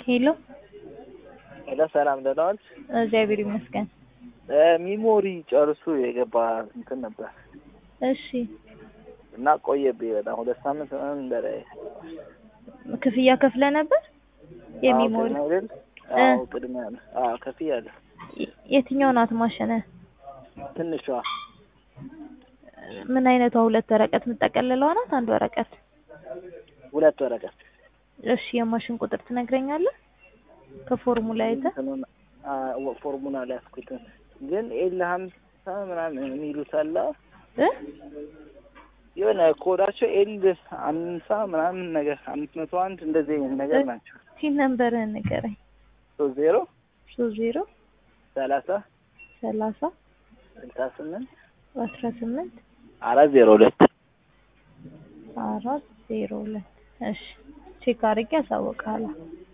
ሄሎ ሄሎ ሰላም ደህና ዋልሽ? እግዚአብሔር ይመስገን። ሚሞሪ ጨርሱ የገባ እንትን ነበር እሺ እና ቆየብኝ በጣም ሁለት ሳምንት ምናምን በላይ ክፍያ ከፍለ ነበር የሚሞሪ አዎ፣ አይደል? አዎ ቅድሚያ ነው። አዎ ከፍያለሁ። የ- የትኛው ናት ማሽነ? ትንሿ ምን አይነቷ? ሁለት ወረቀት የምጠቀልለዋ ናት? አንድ ወረቀት? ሁለት ወረቀት እሺ የማሽን ቁጥር ትነግረኛለህ? ከፎርሙላ አይተህ እንትኑን አ- ፎርሙላ ላይ ያስኩትን ግን ኤል ሀምሳ ምናምን የሚሉት አለ እ የሆነ ኮዳቸው ኤል አምሳ ምናምን ነገር አምስት መቶ አንድ እንደዚህ አይነት ነገር ናቸው። ሲን ነምበርህን ንገረኝ። ሶስት ዜሮ ሶስት ዜሮ ሰላሳ ሰላሳ ስልሳ ስምንት አስራ ስምንት አራት ዜሮ ሁለት አራት ዜሮ ሁለት እሺ ቼክ አድርጌ አሳውቅሃለሁ።